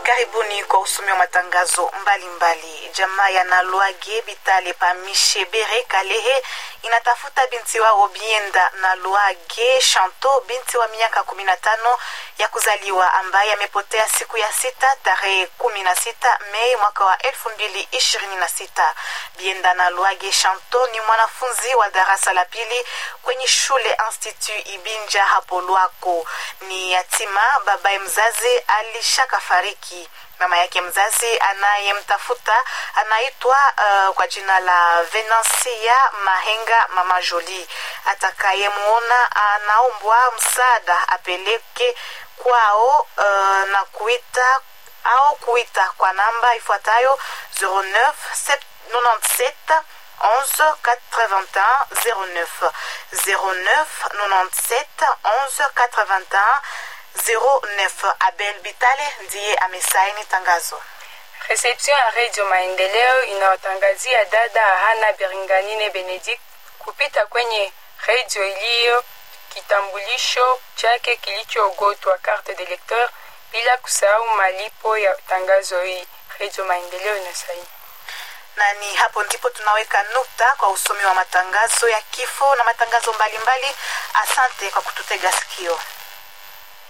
Karibuni kwa usomi wa matangazo mbalimbali. Jamaa ya Nalwage Bitale Pamishe Bere Kalehe inatafuta binti wao Bienda Nalwage Shanto, binti wa miaka kumi na tano ya kuzaliwa ambaye amepotea siku ya sita tarehe kumi na sita Mei mwaka wa elfu mbili ishirini na sita. Bienda Nalwage Shanto ni mwanafunzi wa darasa la pili kwenye shule Institut Ibinja hapo Lwako. Ni yatima, babaye mzazi alishaka fariki. Mama yake mzazi anayemtafuta anaitwa uh, kwa jina la Venansia Mahenga Mama Jolie. Atakayemuona anaombwa msaada apeleke kwao uh, na kuita au kuita kwa namba ifuatayo 09 97 11 81 09 09 97 11 81 09. Abel Bitale ndiye amesaini tangazo. Reception ya Radio Maendeleo inawatangazia dada Hana Beringanine Benedict kupita kwenye redio iliyo kitambulisho chake kilichoogotwa carte de lecteur, bila kusahau malipo ya tangazo hii. Radio Maendeleo inasaini na ni hapo ndipo tunaweka nukta kwa usomi wa matangazo ya kifo na matangazo mbalimbali mbali. Asante kwa kututega sikio.